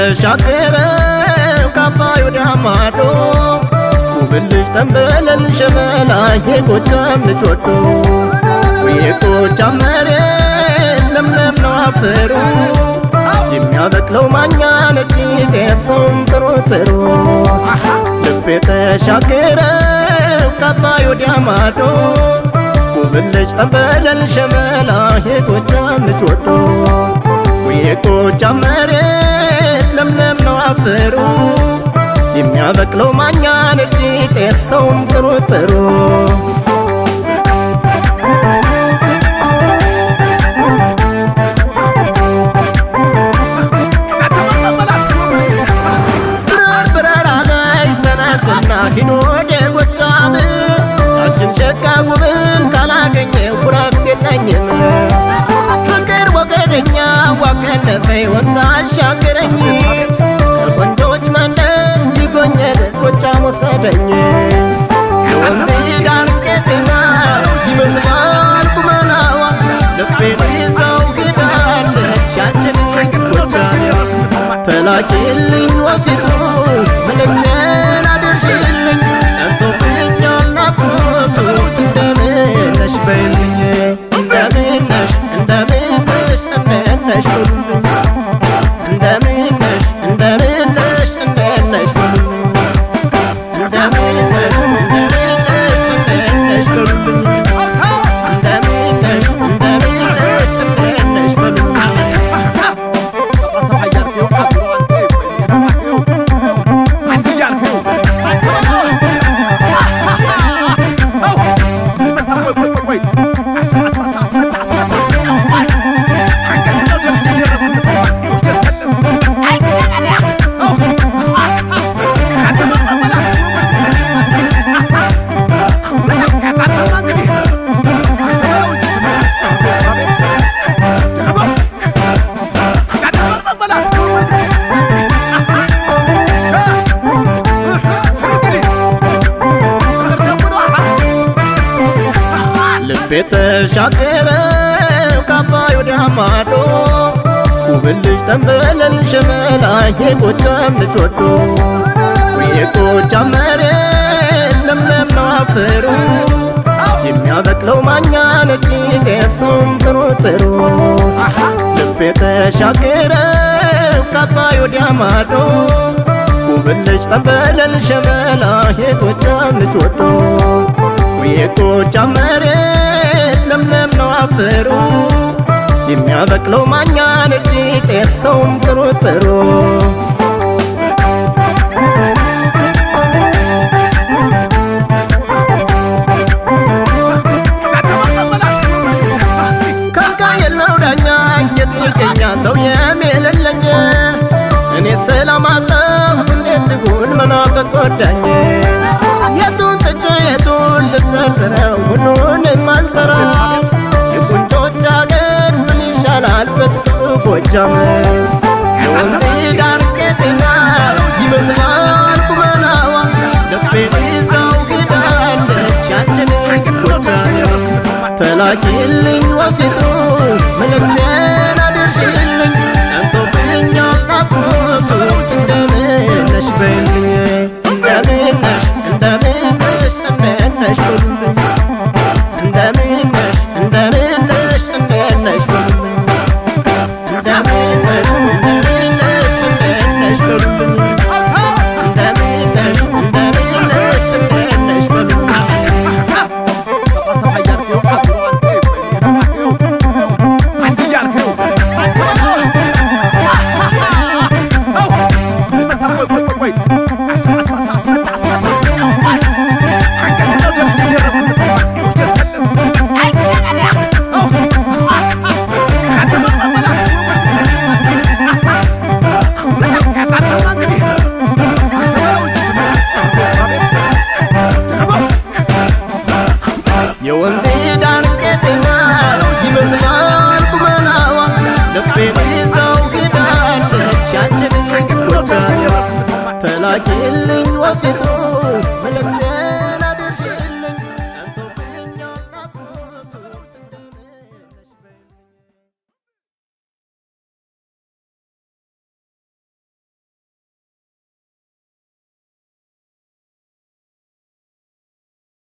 ተሻገረው ከአባይ ወደ ማዶ ውብን ልጅ ተንበለል ሸበላ የጎጃም ልጅ ወዶ የጎጃም መሬት ለምለም ነው አፈሩ የሚያበቅለው ማኛ ነጭ ጤፍ ሰውም ጥሩ ጥሩ ልቤ ተሻገረው ከአባይ ወዲያ ማዶ ውብን ልጅ ተንበለል ሸበላ የጎጃም ልጅ ወዶ የጎጃም መሬት ለምለም ነው አፈሩ የሚያበቅለው ማኛ ነጭ ጤፍ ሰውም ጥሩ ጥሩ ብረር ብረር አለኝ ተነስና ሂዶ ወደ ጎጃም አንቺን ሸጋ ጉብን ካላገኘ ኩራፍት የለኝም ፍቅር ወገደኛ ዋከነፈኝ ወንዝ አሻገረኝ ከወንዶች መንደር ይዞኝ ጎጃም ወሰደኝ የወንዝ ዳር ቄጤማ ይመስላል ቁመናዋ ልቤን ይዘው ሄዳለች ያችን ጎጃም ተላኪልኝ ወፊቱ መልእክቴን አድርሽልኝ ጠንቶብኛል ናፍቆቱ እንደምን ነሽ በይልኝ እንደምን ነሽ እንደምን ነሽ እንደምን ነሽ በሉልኝ እንደምን ነሽ እንደምን ነሽ እንደምን ነሽ በሉልኝ እንደምን ነሽ እንደምን ነሽ እንደምን ነሽ በሉልኝ እንደምን ነሽ እንደምን ነሽ እንደምን ነሽ በሉልኝ ልቤ ተሻገረው ከአባይ ወደ ማዶ ውብን ልጅ ተንበለል ሸበላ የጎጃም ልጅ ወዶ የጎጃም መሬት ለምለም ነው አፈሩ የሚያበቅለው ማኛ ነጭ ጤፍ ሰውም ጥሩ ጥሩ ልቤ ተሻገረው ከአባይ ወዲያ ማዶ ውብን ልጅ ተንበለል ሸበላ የጎጃም ልጅ ወዶ የጎጃም መሬት ለምለም ነው አፈሩ የሚያበቅለው ማኛ ነጭ ጤፍ ሰውም ጥሩ ጥሩ ካካ የለው ዳኛ የጥልቀኛ ተው የሚልለኝ እኔ ሰላማጣሁ እንዴት ልጉን መናፈቅ ጎዳኝ የቱን ጥቼ የቱን ልዘርዝረው ሁሉንም አልጠራት የቁንጮች አገር ምን ይሻላል በጥቅጡ ጎጃም የወንዝ ዳር ቄጤማ ይመስላል ቁመናዋ ልቤን ይዘው ሄዳለች ያችን ጎጃም ተላኪልኝ ወፊቱ መልእክቴን አድርሽልኝ ጠንቶብኛል ናፍቆቱ እንደምን ነሽ በይልኝ እንደምን ነሽ እንደምን ነሽ እንደምን ነሽ በሉልኝ